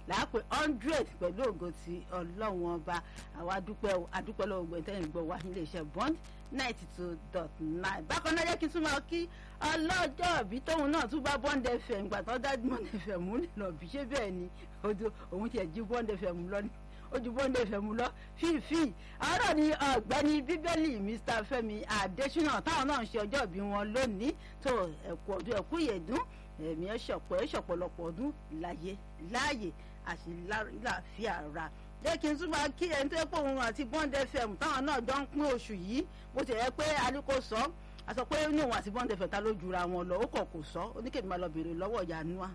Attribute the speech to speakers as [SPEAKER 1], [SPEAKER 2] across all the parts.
[SPEAKER 1] làápẹ́ hundred pẹ̀lú ògo ti ọlọ́run ọba àwa adúpẹ́ adúpẹ́ lọ́wọ́ gbẹ̀ntẹ́yìn gbọ́ wa nílé iṣẹ́ bond ninety two dot nine bákan náà jẹ́ kí n tún máa kí ọlọ́jọ́ òbí tóun náà tún bá bond fm gbà tó dá bond fm múlẹ̀ lọ bí ṣé bẹ́ẹ̀ ni òun tiẹ̀ jí bond fm lọ ní ojú bọ́ndé fẹ̀mú lọ fífi àárọ̀ ni ọ̀gbẹ́ni bíbélì mr fẹ́mi adésínà táwọn náà ń ṣe ọjọ́ ìbí wọn lónìí tó ẹ̀kú ọdún ẹ̀kú ìyẹ̀dún ẹ̀mí ẹ̀ṣọ̀pọ̀ ẹ̀ṣọ̀pọ̀lọpọ̀ ọdún láyé láàyè àti láàfíà ra jẹ́ kí n tún máa kí ẹni tó yẹ pé òun àti bọ́ndé fẹ̀mú táwọn náà jọ ń pín oṣù yìí bó ti yẹ pé aliko sọ a sọ pé ní òun àti bọ́ndé fẹ̀ta ló jura wọn lọ ó kọ̀ kò sọ oníkèmí máa lọ bèrè lọ́wọ́ ìyànúwa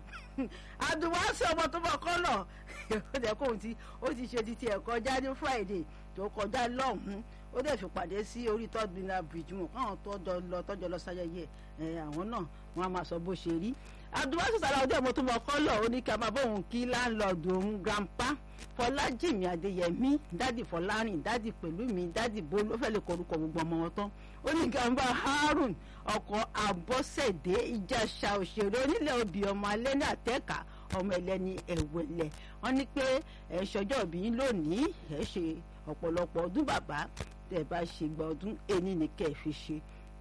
[SPEAKER 1] àdùnwásí ọmọ tó bọ̀ kọ́ lọ ó jẹ́ kóun ti ó ti ṣe ti tiẹ̀ kọjá ní friday tó kọjá lọ́hùn-ún ó dẹ̀ fi pàdé sí orí third minna bridge wọn káwọn tọ́jọ́ lọ tọ́jọ́ lọ sáyẹyẹ ẹ̀ àwọn náà wọn a máa sọ bó ṣe rí àdùnwásí sàrà ọdẹ ọmọ tó bọ̀ kọ́ lọ ó ní kí a máa bóun kí láńlọ́ọ̀dù òun grandpa fọlájìmí adéyẹmí dádì fọlárìn dádì pẹ̀lúmi dádì bólú ó fẹ́ lè korúkọ gbogbo ọmọ wọn tán ó ní gàmbá harun ọkọ̀ àbọ̀sẹ̀dé ìjàṣà òṣèré onílẹ̀ obì ọmọ alẹ́ ní àtẹ́ka ọmọ ẹlẹ́ni ẹ̀wẹ̀lẹ̀ wọ́n ní pé ẹ̀ ṣọjọ́ òbí yín lónìí ẹ̀ ṣe ọ̀pọ̀lọpọ̀ ọdún bàbá tẹ̀ bá ṣe gba ọdún ẹni ní kẹ́ ẹ̀ fi ṣe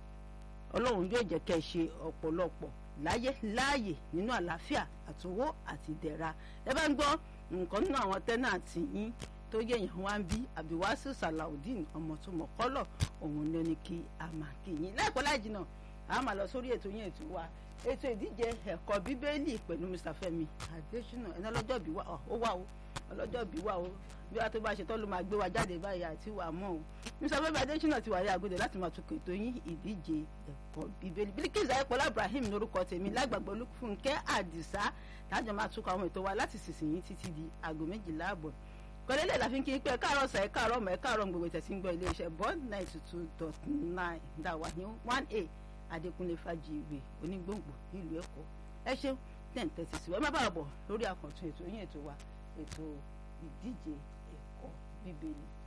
[SPEAKER 1] ọlọ́run yóò jẹ́ kẹ́ ẹ̀ ṣe ọ̀pọ̀lọpọ̀ láyé láàyè nínú àlàáfíà àtòwó àti ìdẹ̀ra ẹ bá ń gbọ́ nǹkan nínú àwọn tẹ́nàtì yín tó yẹ̀yàn wá ń bí abdulwasi salaudeen ọmọ tó mọ̀ kọ́lọ̀ òun ló ní kí a máa kí yín láìpẹ́ láì jìnnà a máa lọ sórí ètò yín ètò wa ètò ìdíje ẹ̀kọ́ bíbélì pẹ̀lú mr fẹ́mi adésínà ẹni ọlọ́jọ́ bí wà ó wà ó ọlọ́jọ́ bí wà ó bí wàá tó bá ṣe tọ́ ló máa gbé wa jáde báyìí àti wà mọ́ o mr fẹ́mi adésínà ti wà ní àgọ́dẹ láti máa tukọ̀ ètò yín ìdíje ẹ̀kọ́ bíbélì bílíkìs ayépọ̀lá ibrahim lórúkọ tèmi lágbàgbọ́ olúfúnkẹ́ àdìsá tájọ máa tukọ̀ àwọn ètò wa láti sísìn yín títí di aago méjìlá àbọ̀ kọ́lélẹ̀ la fi ń kí pé káàárọ̀ sẹ̀ káàárọ̀ mọ̀ ẹ̀ káàárọ̀ gbogbo ìtẹ̀sí ń gbọ́ iléeṣẹ́ bond ninety two dot nine dàwà ní one a adékúnlé fàjìwé onígbòǹgbò nílùú èkó ẹ ṣeun ten thirty sí wa ẹ má bàa bọ̀ lórí àkàntún ètò yín ètò wa ètò ìdíje ẹ̀kọ́ bíbélì